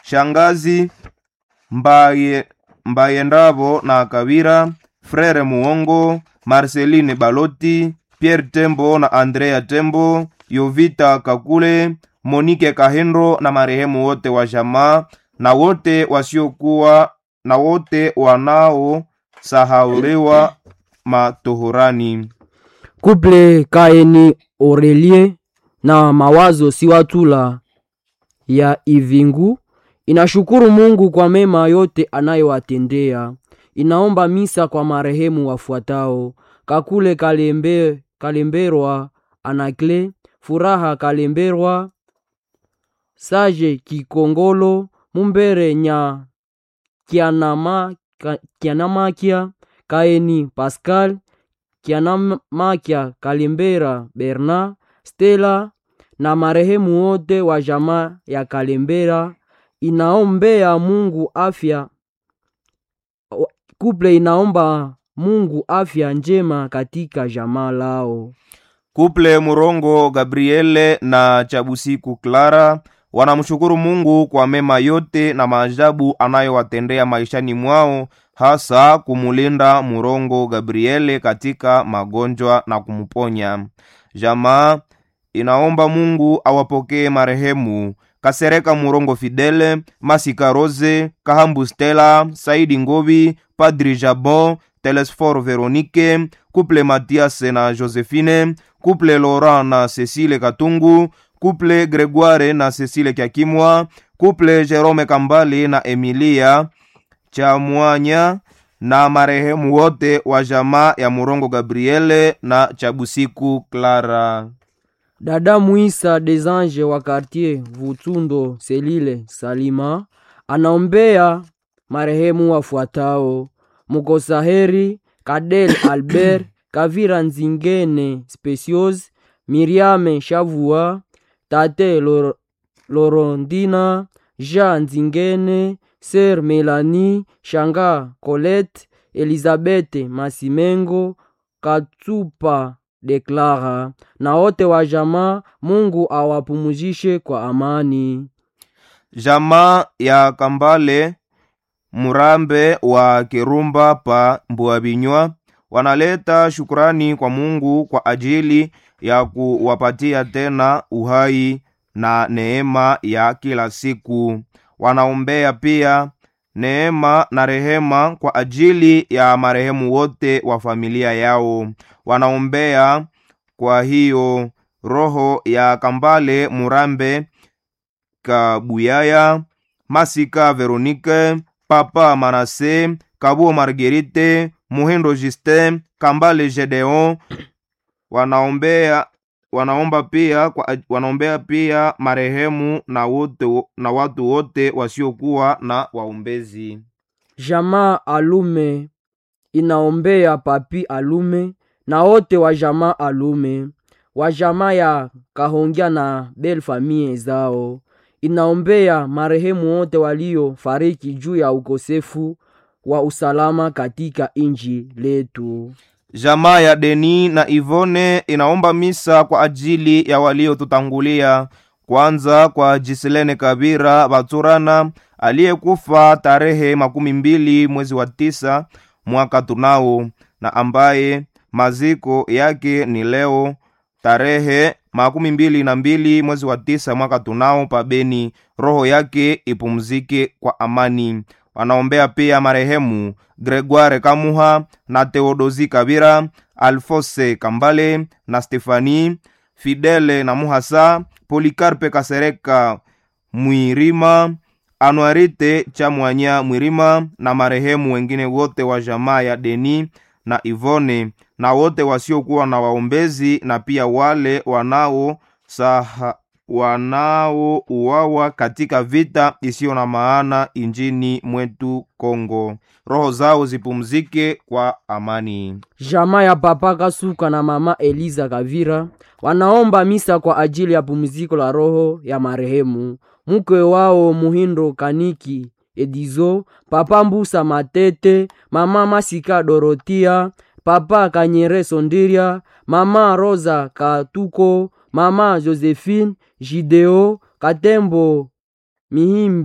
shangazi Mbaye, Mbayendavo na Kavira, Frere Muongo, Marceline Baloti, Pierre Tembo na Andrea Tembo, Yovita Kakule, Monike Kahendo na marehemu wote wa jamaa na wote wasiokuwa na wote wanaosahauliwa matohorani. Kuple Kaeni Aurelie na Mawazo Siwatula ya Ivingu inashukuru Mungu kwa mema yote anayowatendea. Inaomba misa kwa marehemu wafuatao: Kakule Kalembe, Kalemberwa Anakle, Furaha Kalemberwa, Sage Kikongolo, Mumbere Nya Kianama, Ka- Kianamakia, Kaeni Pascal, Kianamakia Kalembera Bernard, Stella na marehemu wote wa jamaa ya Kalembera. Inaombea Mungu afya kuple inaomba Mungu afya njema katika jamaa lao. Kuple Murongo Gabriele na Chabusiku Clara wanamshukuru Mungu kwa mema yote na maajabu anayowatendea maishani mwao, hasa kumulinda Murongo Gabriele katika magonjwa na kumponya. Jamaa inaomba Mungu awapokee marehemu Kasereka Murongo Fidele, Masika Rose, Kahambu Stella, Saidi Ngobi, Padri Jabon, Telesfor Veronique, Couple Mathias na Josephine, Couple Laurent na Cecile Katungu, Couple Gregoire na Cecile Kiakimwa, Couple Jerome Kambali na Emilia Chamwanya na marehemu wote wa jamaa ya Murongo Gabriele na Chabusiku Clara. Dada Muisa des Anges wa quartier Vutundo Selile Salima anaombea marehemu wafuatao: Mukosaheri Kadel Albert Kavira Nzingene Specios Miriame Shavua Tate Lor Lorondina Jean Nzingene Ser Melanie Shanga Colette Elizabeth Masimengo Katsupa Deklara na wote wa jamaa. Mungu awapumuzishe kwa amani. Jamaa ya Kambale Murambe wa Kirumba pa Mbuabinywa wanaleta shukrani kwa Mungu kwa ajili ya kuwapatia tena uhai na neema ya kila siku. Wanaombea pia neema na rehema kwa ajili ya marehemu wote wa familia yao. Wanaombea kwa hiyo roho ya Kambale Murambe Kabuyaya, Masika Veronique, Papa Manase, Kabuo Marguerite, Muhindo Justin, Kambale Gedeon wanaombea wanaomba pia kwa, wanaombea pia marehemu na wote na watu wote wasiokuwa na waombezi. Jamaa Alume inaombea Papi Alume na wote wa jamaa Alume wa jamaa ya Kahongya na Bel famie zao. Inaombea marehemu wote waliofariki juu ya ukosefu wa usalama katika inji letu. Jamaa ya Deni na Ivone inaomba misa kwa ajili ya waliotutangulia, kwanza kwa Jiselene Kabira Baturana aliyekufa tarehe makumi mbili mwezi wa tisa mwaka tunao na ambaye maziko yake ni leo tarehe makumi mbili na mbili mwezi wa tisa mwaka tunao pabeni. Roho yake ipumzike kwa amani. Wanaombea pia marehemu Gregoire Kamuha na Theodosi Kabira, Alfose Kambale na Stefani Fidele na Muhasa, Polikarpe Kasereka Mwirima, Anuarite Chamwanya Mwirima na marehemu wengine wote wa jamaa ya Deni na Ivone na wote wasiokuwa na waombezi na pia wale wanao saha wanaouawa katika vita isiyo na maana injini mwetu Kongo. Roho zao zipumzike kwa amani. Jamaa ya Papa Kasuka na Mama Eliza Kavira wanaomba misa kwa ajili ya pumziko la roho ya marehemu mke wao Muhindo Kaniki Edizo, Papa Mbusa Matete, Mama Masika Dorotia, Papa Kanyere Sondiria, Mama Rosa Katuko, Mama Josephine Jideo Katembo Mihimbi